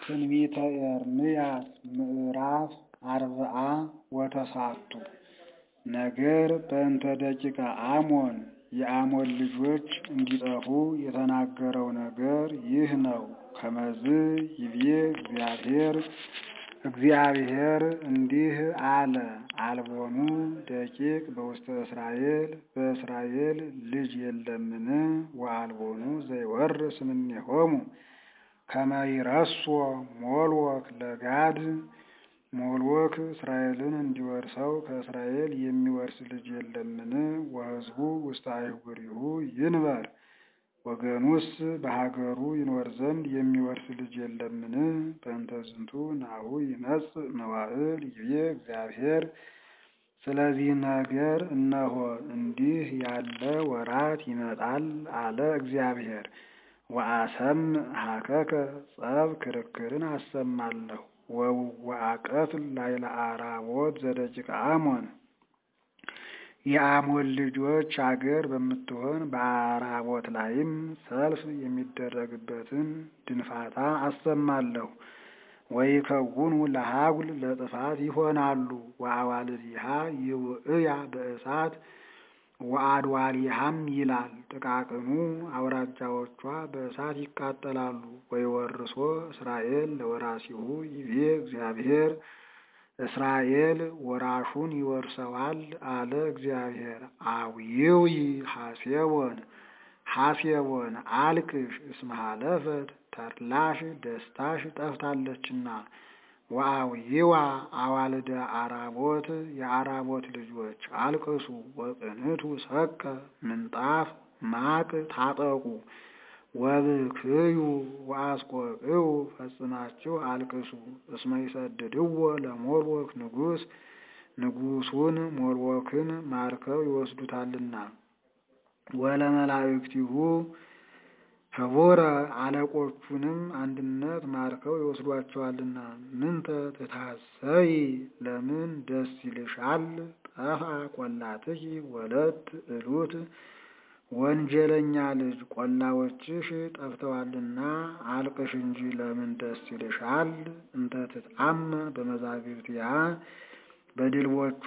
ትንቢተ ኤርምያስ ምዕራፍ አርብዓ ወተሳቱ ነገር በእንተ ደቂቀ አሞን የአሞን ልጆች እንዲጠፉ የተናገረው ነገር ይህ ነው። ከመዝ ይቤ እግዚአብሔር እግዚአብሔር እንዲህ አለ፣ አልቦኑ ደቂቅ በውስተ እስራኤል በእስራኤል ልጅ የለምን? ወአልቦኑ ዘይወርስ እምኔሆሙ ከመ ይረሶ ሞልወክ ለጋድ ሞልወክ እስራኤልን እንዲወርሰው ከእስራኤል የሚወርስ ልጅ የለምን? ወሕዝቡ ውስተ አህጉሪሁ ይንበር ወገኑስ በሀገሩ ይኖር ዘንድ የሚወርስ ልጅ የለምን? በእንተ ዝንቱ ናሁ ይመጽእ መዋዕል ይቤ እግዚአብሔር። ስለዚህ ነገር እነሆ እንዲህ ያለ ወራት ይመጣል አለ እግዚአብሔር። ወአሰምዕ ሀከከ ጸብ ክርክርን አሰማለሁ ወውዋቀትል ላዕለ አራቦት ዘደቂቀ አሞን የአሞን ልጆች አገር በምትሆን በአራቦት ላይም ሰልፍ የሚደረግበትን ድንፋታ አሰማለሁ። ወይከውኑ ለሀጉል ለጥፋት ይሆናሉ። ወአዋልድሃ ይውእያ በእሳት ወአድዋሊሃም ይላል። ጥቃቅኑ አውራጃዎቿ በእሳት ይቃጠላሉ። ወይወርሶ እስራኤል ለወራሲሁ ይቤ እግዚአብሔር እስራኤል ወራሹን ይወርሰዋል አለ እግዚአብሔር። አዊውይ ሐሴቦን ሐሴቦን አልቅሽ እስመ ሀለፈት ተድላሽ ደስታሽ ጠፍታለችና። ወአዊዋ አዋልደ አራቦት የአራቦት ልጆች አልቅሱ። ወቅንቱ ሰቀ ምንጣፍ ማቅ ታጠቁ። ወብክዩ ወአስቆቅዩ ፈጽማችሁ አልቅሱ። እስመ ይሰድድዎ ለሞልወክ ንጉሥ ንጉሡን ሞልወክን ማርከው ይወስዱታልና። ወለመላእክቲሁ ህቡረ አለቆቹንም አንድነት ማርከው ይወስዷቸዋልና። ምንተ ትታሰይ ለምን ደስ ይልሻል? ጠፋ ቆላትኪ ወለት እሉት ወንጀለኛ ልጅ ቆላዎችሽ ጠፍተዋልና አልቅሽ እንጂ ለምን ደስ ይልሻል? እንተ ትትአመን በመዛግብቲሃ በድልቦቿ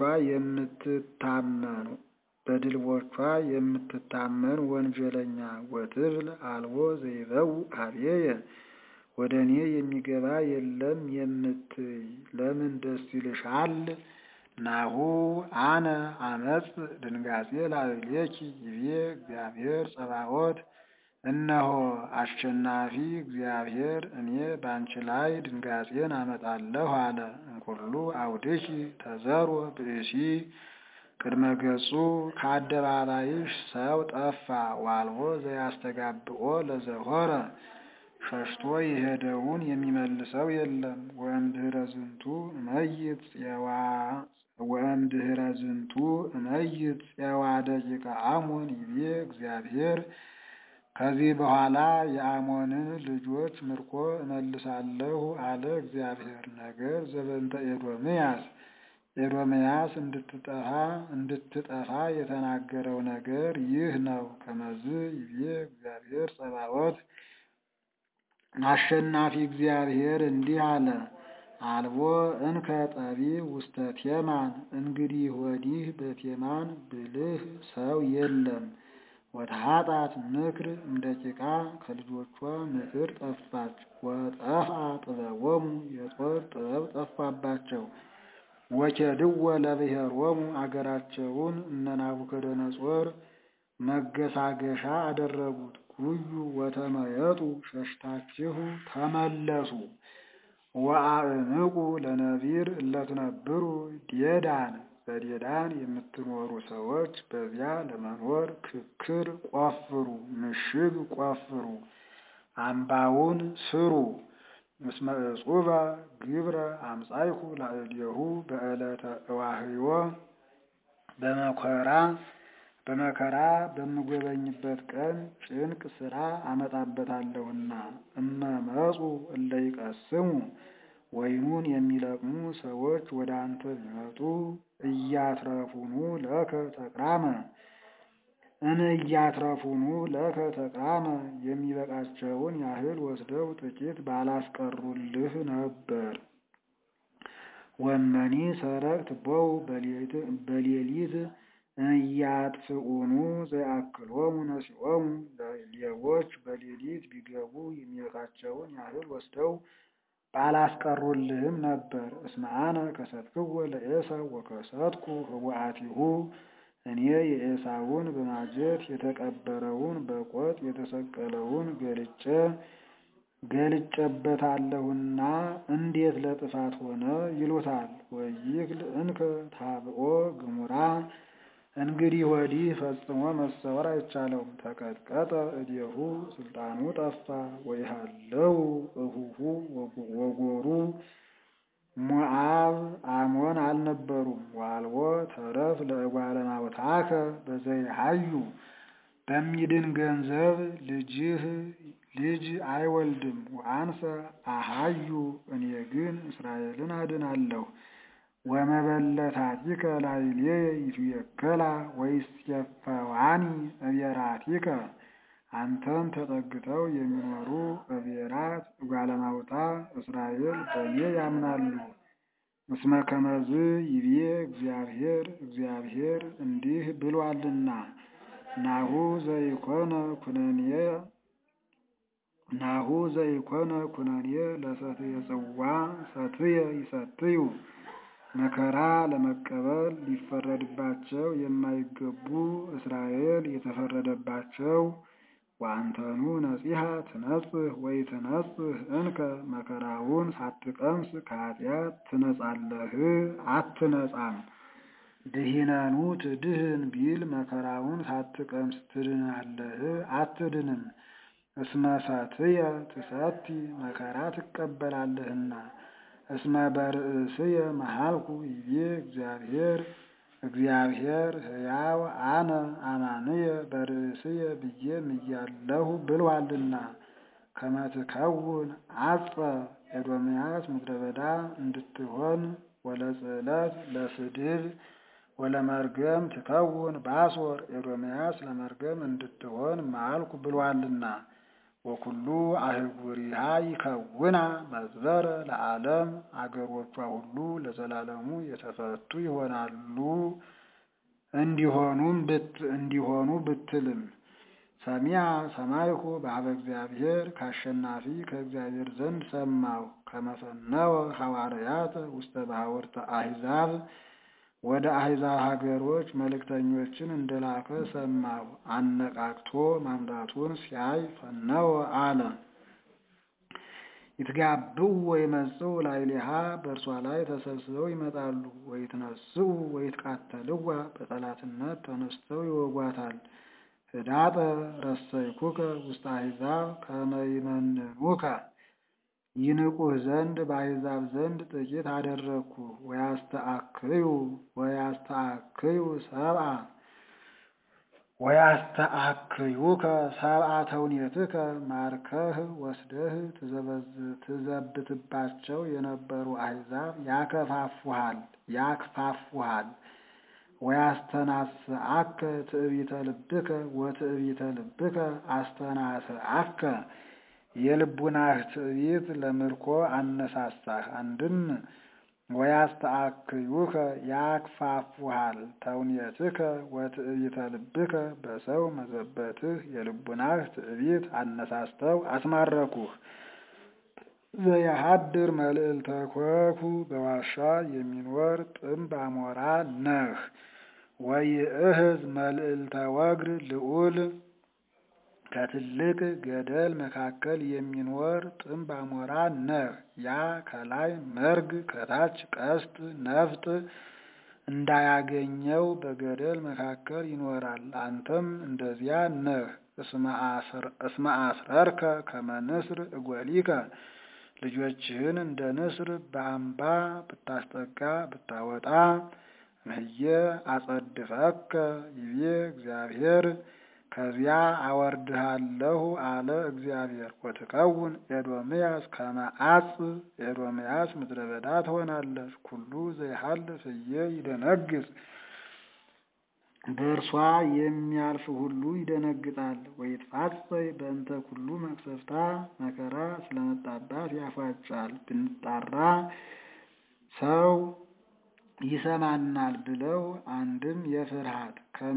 የምትታመን በድልቦቿ የምትታመን ወንጀለኛ ወትብል አልቦ ዘይበው አብየ ወደ እኔ የሚገባ የለም የምትይ ለምን ደስ ይልሻል? ናሁ አነ አመጽ ድንጋጼ ላዕሌኪ ይቤ እግዚአብሔር ጸባዖት። እነሆ አሸናፊ እግዚአብሔር እኔ ባንቺ ላይ ድንጋጼን አመጣለሁ አለ። እንኩሉ አውድኪ ተዘሮ ብእሲ ቅድመ ገጹ ከአደባባይሽ ሰው ጠፋ። ዋልቦ ዘያስተጋብኦ ለዘሆረ ሸሽቶ የሄደውን የሚመልሰው የለም። ወእምድኅረ ዝንቱ እመይት ፄዋ ወእምድኅረ ዝንቱ እመይት ፄዋ ደቂቀ አሞን ይቤ እግዚአብሔር። ከዚህ በኋላ የአሞንን ልጆች ምርኮ እመልሳለሁ አለ እግዚአብሔር። ነገር ዘበንተ ኤዶምያስ ኤዶምያስ እንድትጠፋ እንድትጠፋ የተናገረው ነገር ይህ ነው። ከመዝ ይቤ እግዚአብሔር ጸባዖት አሸናፊ እግዚአብሔር እንዲህ አለ። አልቦ እንከ ጠቢብ ውስተ ቴማን፣ እንግዲህ ወዲህ በቴማን ብልህ ሰው የለም። ወተሃጣት ምክር እምደቂቃ ከልጆቿ ምክር ጠፋች። ወጠፍአ ጥበቦሙ የጦር ጥበብ ጠፋባቸው። ወኬድዎ ለብሔሮሙ አገራቸውን እነ ናቡከደነጾር መገሳገሻ አደረጉት። ጉዩ ወተመየጡ ሸሽታችሁ ተመለሱ። ወአእምቁ ለነቢር እለትነብሩ ዴዳን በዴዳን የምትኖሩ ሰዎች በዚያ ለመኖር ክክር ቆፍሩ፣ ምሽግ ቆፍሩ፣ አምባውን ስሩ። እስመ እጹበ ግብረ አምጻይኩ ላዕሌሁ በዕለተ እዋህዮ በመከራ በመከራ በምጎበኝበት ቀን ጭንቅ ስራ አመጣበታለሁና። እመመጹ እለ ይቀስሙ ወይኑን የሚለቅሙ ሰዎች ወደ አንተ ቢመጡ እያትረፉኑ ለከ ተቅራመ እንእያትረፉኑ ለከ ተቃመ የሚበቃቸውን ያህል ወስደው ጥቂት ባላስቀሩልህ ነበር። ወመኒ ሰረቅት ቦው በሌሊት እያጥፍኡኑ ዘያክሎሙ ነሲኦሙ ሌቦች በሌሊት ቢገቡ የሚበቃቸውን ያህል ወስደው ባላስቀሩልህም ነበር። እስመ አነ ከሰትክዎ ለዔሳው ወከሰትኩ ህቡአቲሁ እኔ የዔሳውን በማጀት የተቀበረውን በቆጥ የተሰቀለውን ገልጬ ገልጬበታለሁና እንዴት ለጥፋት ሆነ ይሉታል። ወይክል እንከ ታብኦ ግሙራ እንግዲህ ወዲህ ፈጽሞ መሰወር አይቻለውም። ተቀጥቀጠ እዴሁ ስልጣኑ ጠፋ ወይሃለው እሁሁ ወጎሩ ሞዓብ አሞን አልነበሩም። ዋልቦ ተረፍ ለእጓለ እማውታከ በዘይሃዩ በሚድን ገንዘብ ልጅህ ልጅ አይወልድም። ወአንሰ አሃዩ እኔ ግን እስራኤልን አድናለሁ። ወመበለታቲከ ላዕሌየ ይትዌከላ ወይሴፈዋኒ እቤራቲከ አንተን ተጠግተው የሚኖሩ እቤራት እጓለ እማውታ እስራኤል በእኔ ያምናሉ። እስመ ከመዝ ይቤ እግዚአብሔር እግዚአብሔር እንዲህ ብሏልና ናሁ ዘይኮነ ኩነኔ ናሁ ዘይኮነ ኩነኔ ለሰትየ ጽዋ ሰትየ ይሰትዩ መከራ ለመቀበል ሊፈረድባቸው የማይገቡ እስራኤል የተፈረደባቸው ወአንተኑ ነጺሐ ትነጽህ ወይ ትነጽህ እንከ መከራውን ሳትቀምስ ከኃጢአት ትነጻለህ አትነጻም። ድሂነኑ ትድህን ቢል መከራውን ሳትቀምስ ትድናለህ አትድንም። እስመ ሰትየ ትሰቲ መከራ ትቀበላለህና። እስመ በርእስየ መሃልኩ ይቤ እግዚአብሔር እግዚአብሔር ሕያው አነ አማንየ በርእስየ ብዬ ምያለሁ ብሏልና። ከመ ትከውን አጸ ኤዶምያስ ምድረ በዳ እንድትሆን ወለጽዕለት ለስድብ ወለመርገም ትከውን ባሶር ኤዶምያስ ለመርገም እንድትሆን ማልኩ ብሏልና። ወኩሉ አህጉሪሃ ይከውና መዝበረ ለዓለም አገሮቿ ሁሉ ለዘላለሙ የተፈቱ ይሆናሉ እንዲሆኑም እንዲሆኑ ብትልም ሰሚያ ሰማይኩ በሀበ እግዚአብሔር ከአሸናፊ ከእግዚአብሔር ዘንድ ሰማሁ ከመፈነወ ሐዋርያት ውስተ ባሕወርተ አሕዛብ ወደ አሕዛብ ሀገሮች መልእክተኞችን እንደላከ ሰማሁ። አነቃቅቶ ማምጣቱን ሲያይ ፈነወ አለ። ይትጋብኡ ወይመጽኡ ላዕሌሃ በእርሷ ላይ ተሰብስበው ይመጣሉ። ወይትነስኡ ወይትቃተልዋ በጠላትነት ተነስተው ይወጓታል። ህዳጠ ረሰይኩከ ውስተ አሕዛብ ከመ ይመንኑከ ይንቁህ ዘንድ በአሕዛብ ዘንድ ጥቂት አደረግኩ። ወያስተአክዩ ወያስተአክዩ ሰብአ ወያስተአክዩከ ሰብአ ተውኔትከ ማርከህ ወስደህ ትዘብትባቸው የነበሩ አሕዛብ ያከፋፉሃል ያክፋፉሃል። ወያስተናስአከ ትዕቢተ ልብከ ወትዕቢተ ልብከ አስተናስአከ የልቡናህ ትዕቢት ለምርኮ አነሳሳህ። አንድም ወያስተአክዩከ ያክፋፉሃል ተውኔትከ ወትዕቢተ ልብከ በሰው መዘበትህ የልቡናህ ትዕቢት አነሳስተው አስማረኩህ። ዘያሃድር መልዕልተ ኮኩ በዋሻ የሚኖር ጥምብ አሞራ ነህ። ወይእህዝ መልዕልተ ወግር ልዑል ከትልቅ ገደል መካከል የሚኖር ጥምብ አሞራ ነህ። ያ ከላይ መርግ ከታች ቀስት ነፍጥ እንዳያገኘው በገደል መካከል ይኖራል። አንተም እንደዚያ ነህ። እስመ አስረርከ ከመ ንስር እጐሊከ ልጆችህን እንደ ንስር በአምባ ብታስጠጋ ብታወጣ እምየ አጸድፈከ ይቤ እግዚአብሔር ከዚያ አወርድሃለሁ አለ እግዚአብሔር። ወትከውን ኤዶምያስ ከመ አጽ ኤዶምያስ ምድረ በዳ ትሆናለች። ኩሉ ዘይሃልፍ እየ ይደነግጽ በእርሷ የሚያልፍ ሁሉ ይደነግጣል። ወይትፋጸይ በእንተ ኩሉ መቅሰፍታ መከራ ስለመጣባት ያፏጫል። ብንጣራ ሰው ይሰማናል ብለው አንድም የፍርሃት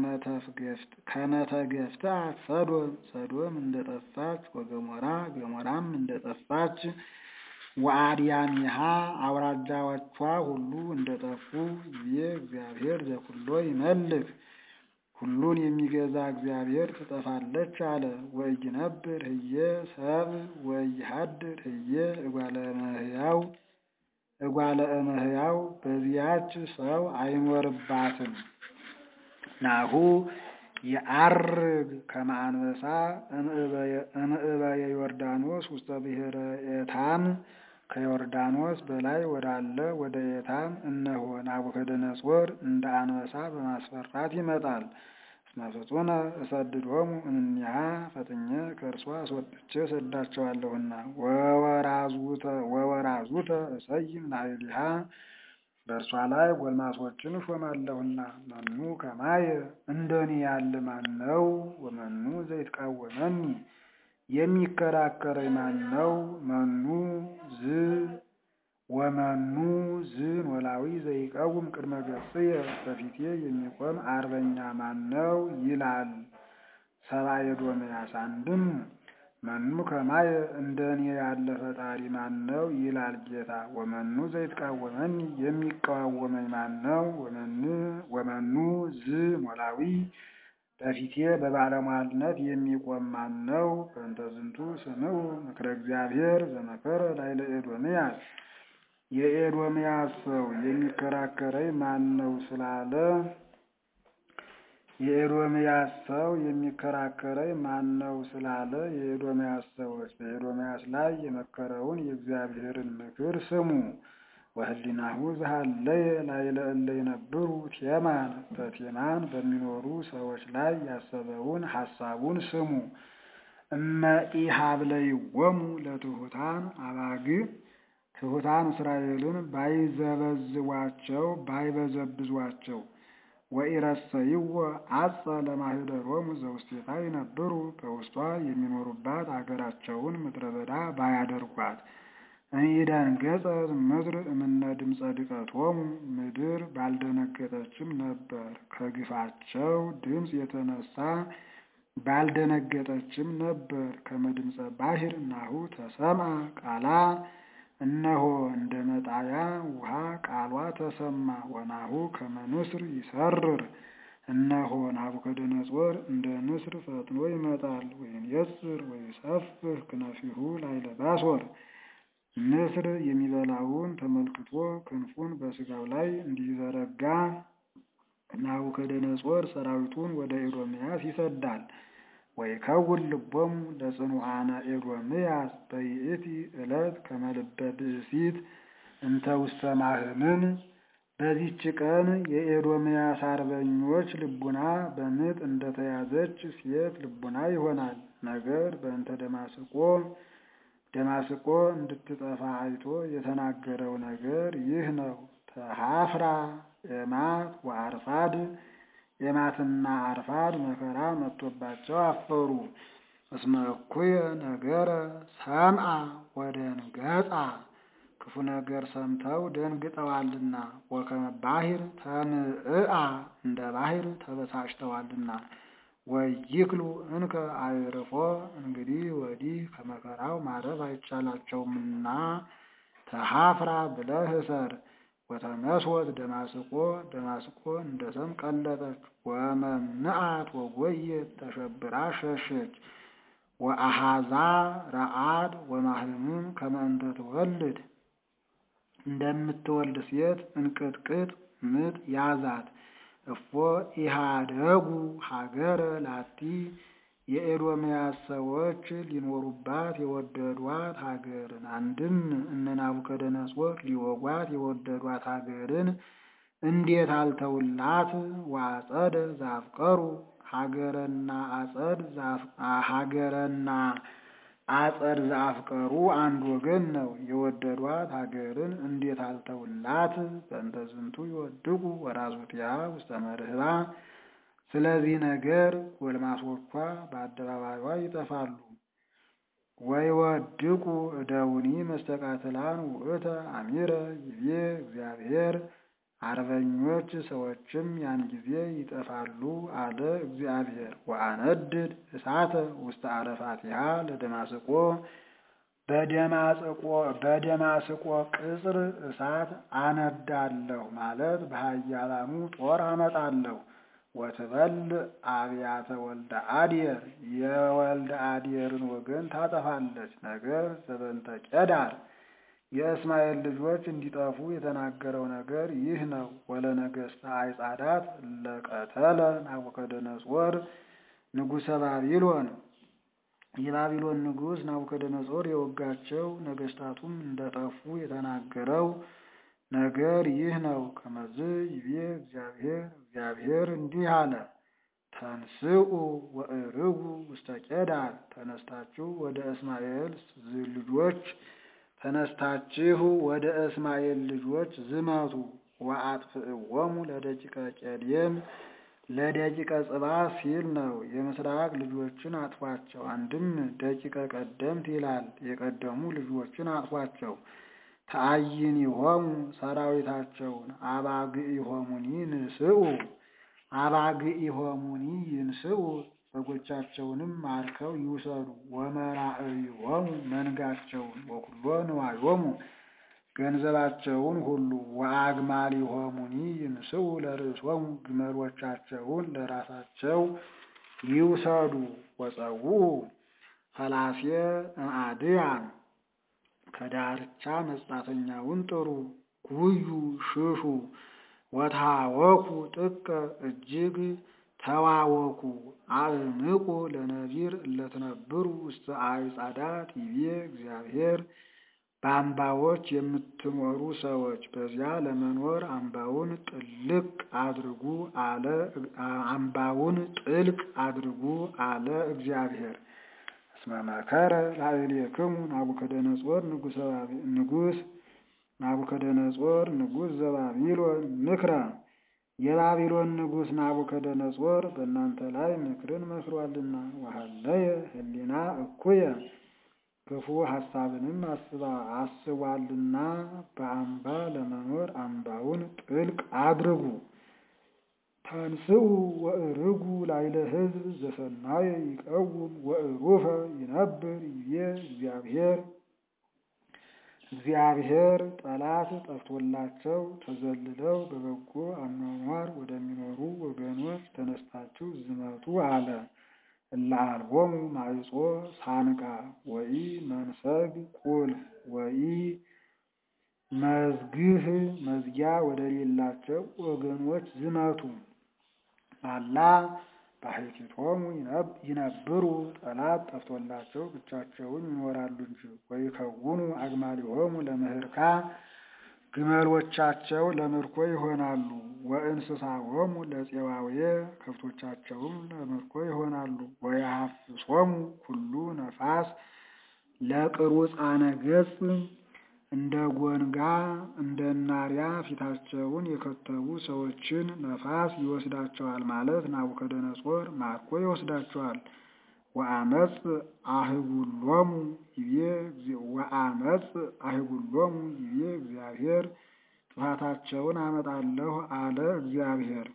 ከመተገፍታ ሰዶም ሰዶም እንደጠፋች ወገሞራ ገሞራም እንደጠፋች ወአድያሚሃ አውራጃዎቿ ሁሉ እንደጠፉ ይዜ እግዚአብሔር ዘኩሎ ይመልክ ሁሉን የሚገዛ እግዚአብሔር ትጠፋለች አለ። ወኢይነብር ህየ ሰብ ወኢይሃድር ህየ እጓለ እመሕያው እጓለ እመሕያው በዚያች ሰው አይኖርባትም። ናሁ የዐርግ ከመ አንበሳ እምዕበየ ዮርዳኖስ ውስተ ብሔረ ኤታም ከዮርዳኖስ በላይ ወዳለ ወደ ኤታም እነሆ ናቡከደነጾር እንደ አንበሳ በማስፈራት ይመጣል። እስመ ፍጡነ እሰድዶሙ እምኔሃ ፈጥኜ ከእርሷ አስወጥቼ እሰዳቸዋለሁና ወወራዙተ እሰይም ላዕሌሃ በእርሷ ላይ ጎልማሶችን እሾማለሁና። መኑ ከማየ እንደኔ ያለ ማን ነው? ወመኑ ዘይትቃወመኒ የሚከራከረኝ ማን ነው? መኑ ዝ ወመኑ ዝ ኖላዊ ዘይቀውም ቅድመ ገጽየ በፊቴ የሚቆም አርበኛ ማን ነው? ይላል ሰብአ ኤዶምያስ። አንድም መኑ ከማየ እንደኔ ያለ ፈጣሪ ማን ነው? ይላል ጌታ። ወመኑ ዘይትቃወመኒ የሚቃወመኝ ማን ነው? ወመኑ ዝ ኖላዊ በፊቴ በባለሟልነት የሚቆም ማን ነው? በእንተ ዝንቱ ስምዑ ምክረ እግዚአብሔር ዘመከረ ላዕለ ኤዶምያስ የኤዶምያስ ሰው የሚከራከረኝ ማን ነው ስላለ የኤዶምያስ ሰው የሚከራከረኝ ማን ነው ስላለ የኤዶምያስ ሰዎች በኤዶምያስ ላይ የመከረውን የእግዚአብሔርን ምክር ስሙ። ወህሊናሁ ዘሃለየ ላዕለ እለ ይነብሩ ቴማን በቴማን በሚኖሩ ሰዎች ላይ ያሰበውን ሐሳቡን ስሙ። እመ ኢሀብለይዎሙ ለትሑታን አባግዕ ትሑታን እስራኤልን ባይዘበዝቧቸው ባይበዘብዟቸው ወኢረሰይዎ አጸ ለማህደሮሙ ዘውስቴታ ይነብሩ በውስጧ የሚኖሩባት አገራቸውን ምድረ በዳ ባያደርጓት እንኢደንገጸት ምድር እምነ ድምፀ ድቀቶሙ ምድር ባልደነገጠችም ነበር። ከግፋቸው ድምፅ የተነሳ ባልደነገጠችም ነበር። ከመድምፀ ባሕር ናሁ ተሰምዐ ቃላ እነሆ እንደ መጣያ ውሃ ቃሏ ተሰማ። ወናሁ ከመ ንስር ይሰርር እነሆ ናቡከደነጾር እንደ ንስር ፈጥኖ ይመጣል። ወይንየጽር ወይሰፍሕ ክነፊሁ ላዕለ ባሶር ንስር የሚበላውን ተመልክቶ ክንፉን በሥጋው ላይ እንዲዘረጋ ናቡከደነጾር ሰራዊቱን ወደ ኤዶምያስ ይሰዳል። ወይከውን ልቦሙ ለጽኑዓነ ኤዶምያስ በይእቲ ዕለት ከመ ልበ ብእሲት እንተ ውስተ ማህምን። በዚች ቀን የኤዶምያስ አርበኞች ልቡና በምጥ እንደተያዘች ሴት ልቡና ይሆናል። ነገር በእንተ ደማስቆ ደማስቆ እንድትጠፋ አይቶ የተናገረው ነገር ይህ ነው። ተሃፍራ ኤማት ወአርፋድ ኤማትና አርፋድ መከራ መጥቶባቸው አፈሩ። እስመ እኩየ ነገረ ሰምዐ ወደንገጻ ክፉ ነገር ሰምተው ደንግጠዋልና። ወከመ ባሕር ተምዕአ እንደ ባሕር ተበሳጭተዋልና። ወይክሉ እንከ አዕርፎ እንግዲህ ወዲህ ከመከራው ማረፍ አይቻላቸውምና ተሃፍራ ብለህ እሰር። ወተመስወት ደማስቆ ደማስቆ እንደ ሰም ቀለጠች። ወመምንአት ወጎየት ተሸብራ ሸሸች። ወአሃዛ ረአድ ወማህምም ከመ እንተ ትወልድ እንደምትወልድ ሴት እንቅጥቅጥ ምጥ ያዛት። እፎ ኢሃደጉ ሀገረ ላቲ የኤዶምያስ ሰዎች ሊኖሩባት የወደዷት ሀገርን አንድም እነ ናቡከደነጾር ሊወጓት የወደዷት ሀገርን እንዴት አልተውላት? ወአጸደ ዛፍቀሩ ሀገረና አጸድ ሀገረና አጸድ ዛፍቀሩ አንድ ወገን ነው። የወደዷት ሀገርን እንዴት አልተውላት? በእንተ ዝንቱ ይወድቁ ወራዙቲሃ ውስተ መርህባ ስለዚህ ነገር ጎልማሶቿ በአደባባይዋ ይጠፋሉ። ወይወድቁ እደውኒ መስተቃትላን ውእተ አሚረ ይቤ እግዚአብሔር አርበኞች ሰዎችም ያን ጊዜ ይጠፋሉ አለ እግዚአብሔር። ወአነድድ እሳተ ውስተ አረፋቲሃ ለደማስቆ በደማስቆ ቅጽር እሳት አነዳለሁ ማለት በኃያላኑ ጦር አመጣለሁ። ወትበል አብያተ ወልደ አድየር የወልደ አድየርን ወገን ታጠፋለች። ነገር ዘበንተ ቄዳር የእስማኤል ልጆች እንዲጠፉ የተናገረው ነገር ይህ ነው። ወለነገሥተ አይጻዳት ለቀተለ ናቡከደነጾር ንጉሠ ባቢሎን የባቢሎን ንጉሥ ናቡከደነጾር የወጋቸው ነገሥታቱም እንደጠፉ የተናገረው ነገር ይህ ነው። ከመዝ ይቤ እግዚአብሔር እግዚአብሔር እንዲህ አለ፣ ተንስኡ ወእርጉ ውስተ ቄዳር ተነስታችሁ ወደ እስማኤል ልጆች ተነስታችሁ ወደ እስማኤል ልጆች ዝመቱ። ወአጥፍእዎሙ ለደቂቀ ቄዴም ለደቂቀ ጽባ ሲል ነው። የምስራቅ ልጆችን አጥፏቸው። አንድም ደቂቀ ቀደምት ይላል። የቀደሙ ልጆችን አጥፏቸው። ተአይኒሆሙ ሰራዊታቸውን አባግኢሆሙኒ ንስኡ አባግኢሆሙኒ ይንስኡ በጎቻቸውንም ማርከው ይውሰዱ። ወመራእይሆሙ መንጋቸውን ወኩሎ ንዋዮሙ ገንዘባቸውን ሁሉ ወአግማሊሆሙኒ ይንስኡ ለርእሶሙ ግመሎቻቸውን ለራሳቸው ይውሰዱ። ወፀውኡ ፈላሴ እምአድያም ከዳርቻ መጻተኛውን ጥሩ ጉዩ ሽሹ። ወታወኩ ጥቀ እጅግ ተዋወኩ አእምቁ ለነቢር እለትነብሩ ውስተ አዕጻዳት ይቤ እግዚአብሔር በአምባዎች የምትኖሩ ሰዎች በዚያ ለመኖር አምባውን ጥልቅ አድርጉ አለ አምባውን ጥልቅ አድርጉ አለ እግዚአብሔር። እስመ መከረ ላዕሌክሙ ናቡከደነጾር ንጉሥ ናቡከደነጾር ንጉሥ ዘባቢሎን ምክረ የባቢሎን ንጉሥ ናቡከደነጾር በእናንተ ላይ ምክርን መክሯልና ወሀለየ ህሊና እኩየ ክፉ ሐሳብንም አስቧልና በአምባ ለመኖር አምባውን ጥልቅ አድርጉ። ተንስኡ ወእርጉ ላይለ ሕዝብ ዘሰናየ ይቀውም ወእሩፈ ይነብር ይቤ እግዚአብሔር እግዚአብሔር ጠላት ጠፍቶላቸው ተዘልለው በበጎ አኗኗር ወደሚኖሩ ወገኖች ተነስታችሁ ዝመቱ አለ። እለ አልቦሙ ማዕጾ ሳንቃ ወኢ መንሰግ ቁልፍ ወኢ መዝግህ መዝጊያ ወደሌላቸው ወገኖች ዝመቱ። አላ ባሕቲቶሙ ይነብሩ ጠላት ጠፍቶላቸው ብቻቸውን ይኖራሉ እንጂ። ወይከውኑ አግማሊሆሙ ለምህርካ ግመሎቻቸው ለምርኮ ይሆናሉ። ወእንስሳሆሙ ለፄዋውየ ከብቶቻቸውም ለምርኮ ይሆናሉ። ወየሐፍሶሙ ኩሉ ነፋስ ለቅሩጻነ ገጽ እንደ ጎንጋ እንደ ናሪያ ፊታቸውን የከተቡ ሰዎችን ነፋስ ይወስዳቸዋል ማለት ናቡከደነጾር ማርኮ ይወስዳቸዋል። ወአመፅ አህጉሎሙ ይቤ ወአመፅ አህጉሎሙ ይቤ እግዚአብሔር ጥፋታቸውን አመጣለሁ አለ እግዚአብሔር።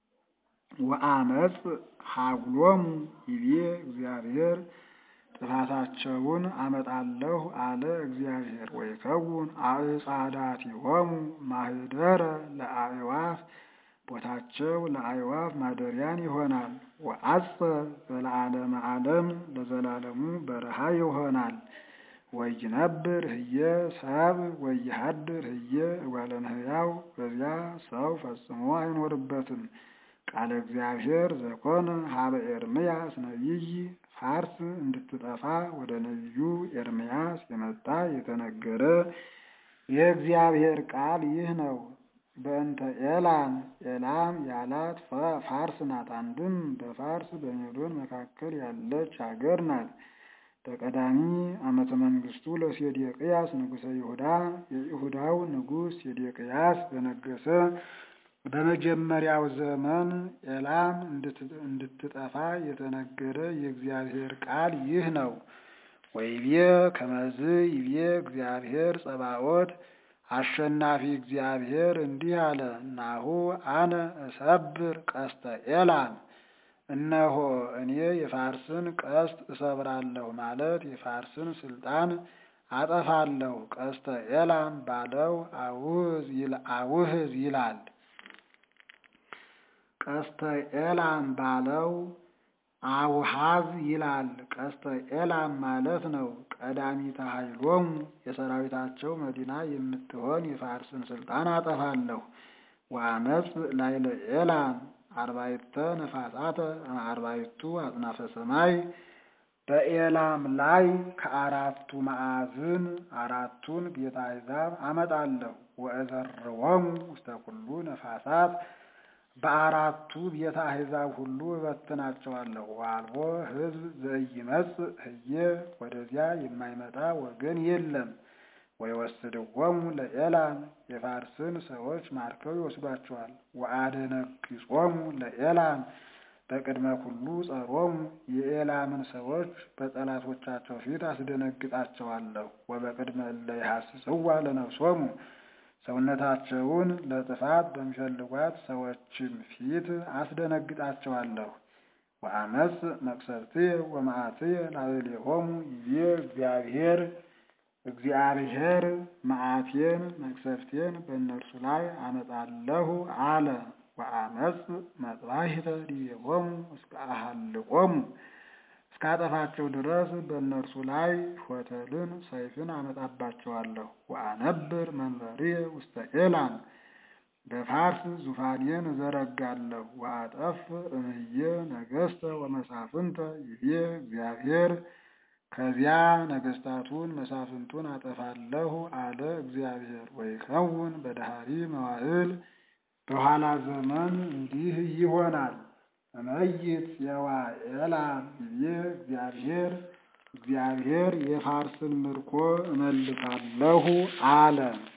ወአመፅ ሀጉሎሙ ይቤ እግዚአብሔር ጥፋታቸውን አመጣለሁ አለ እግዚአብሔር። ወይከውን አዕጻዳቲሆሙ ማህደረ ለአዕዋፍ ቦታቸው ለአዕዋፍ ማደሪያን ይሆናል። ወአጸ ዘለዓለመ ዓለም ለዘላለሙ በረሃ ይሆናል። ወይነብር ህየ ሰብ ወይሃድር ህየ እጓለ እመሕያው በዚያ ሰው ፈጽሞ አይኖርበትም። ቃለ እግዚአብሔር ዘኮነ ሀበ ኤርምያስ ነቢይ ፋርስ እንድትጠፋ ወደ ነቢዩ ኤርምያስ የመጣ የተነገረ የእግዚአብሔር ቃል ይህ ነው። በእንተ ኤላም ኤላም ያላት ፋርስ ናት። አንድም በፋርስ በሜዶን መካከል ያለች ሀገር ናት። በቀዳሚ ዓመተ መንግስቱ ለሴዴቅያስ ንጉሠ ይሁዳ የይሁዳው ንጉሥ ሴዴቅያስ በነገሰ በመጀመሪያው ዘመን ኤላም እንድትጠፋ የተነገረ የእግዚአብሔር ቃል ይህ ነው። ወይቤ ከመዝ ይቤ እግዚአብሔር ጸባኦት አሸናፊ እግዚአብሔር እንዲህ አለ፣ ናሁ አነ እሰብር ቀስተ ኤላም፣ እነሆ እኔ የፋርስን ቀስት እሰብራለሁ ማለት የፋርስን ስልጣን አጠፋለሁ። ቀስተ ኤላም ባለው አውህዝ ይላል። ቀስተ ኤላም ባለው አውሃዝ ይላል። ቀስተ ኤላም ማለት ነው። ቀዳሚተ ኃይሎሙ የሰራዊታቸው መዲና የምትሆን የፋርስን ስልጣን አጠፋለሁ። ወአመፅ ላይለ ኤላም አርባዕተ ነፋሳተ አርባዕቱ አጽናፈ ሰማይ በኤላም ላይ ከአራቱ ማዕዝን አራቱን ቤተ አሕዛብ አመጣለሁ። ወእዘርዎሙ ውስተ ኩሉ ነፋሳት በአራቱ ቤተ አሕዛብ ሁሉ እበትናቸዋለሁ። ወአልቦ ሕዝብ ዘኢይመጽእ ህዬ ወደዚያ የማይመጣ ወገን የለም። ወይወስድዎሙ ለኤላም የፋርስን ሰዎች ማርከው ይወስዷቸዋል። ወአደነግጾሙ ለኤላም በቅድመ ኩሉ ጸሮሙ የኤላምን ሰዎች በጠላቶቻቸው ፊት አስደነግጣቸዋለሁ። ወበቅድመ እለ ይሐስስዋ ለነፍሶሙ ሰውነታቸውን ለጥፋት በሚፈልጓት ሰዎችም ፊት አስደነግጣቸዋለሁ። ወአመፅ መቅሰፍትየ ወመዓትየ ላዕሌሆሙ ይቤ እግዚአብሔር እግዚአብሔር መዓቴን መቅሰፍቴን በእነርሱ ላይ አመጣለሁ አለ። ወአመፅ መጥባሕተ ዲቤሆሙ እስከ አሃልቆሙ እስካጠፋቸው ድረስ በእነርሱ ላይ ሾተልን ሰይፍን አመጣባቸዋለሁ። ወአነብር መንበርየ ውስተ ኤላም በፋርስ ዙፋኔን እዘረጋለሁ። ወአጠፍ እምየ ነገሥተ ወመሳፍንተ ይቤ እግዚአብሔር ከዚያ ነገሥታቱን መሳፍንቱን አጠፋለሁ አለ እግዚአብሔር። ወይከውን በዳህሪ መዋዕል በኋላ ዘመን እንዲህ ይሆናል። እመይት የዋ ኤላም ይቤ እግዚአብሔር እግዚአብሔር የፋርስን ምርኮ እመልሳለሁ አለ።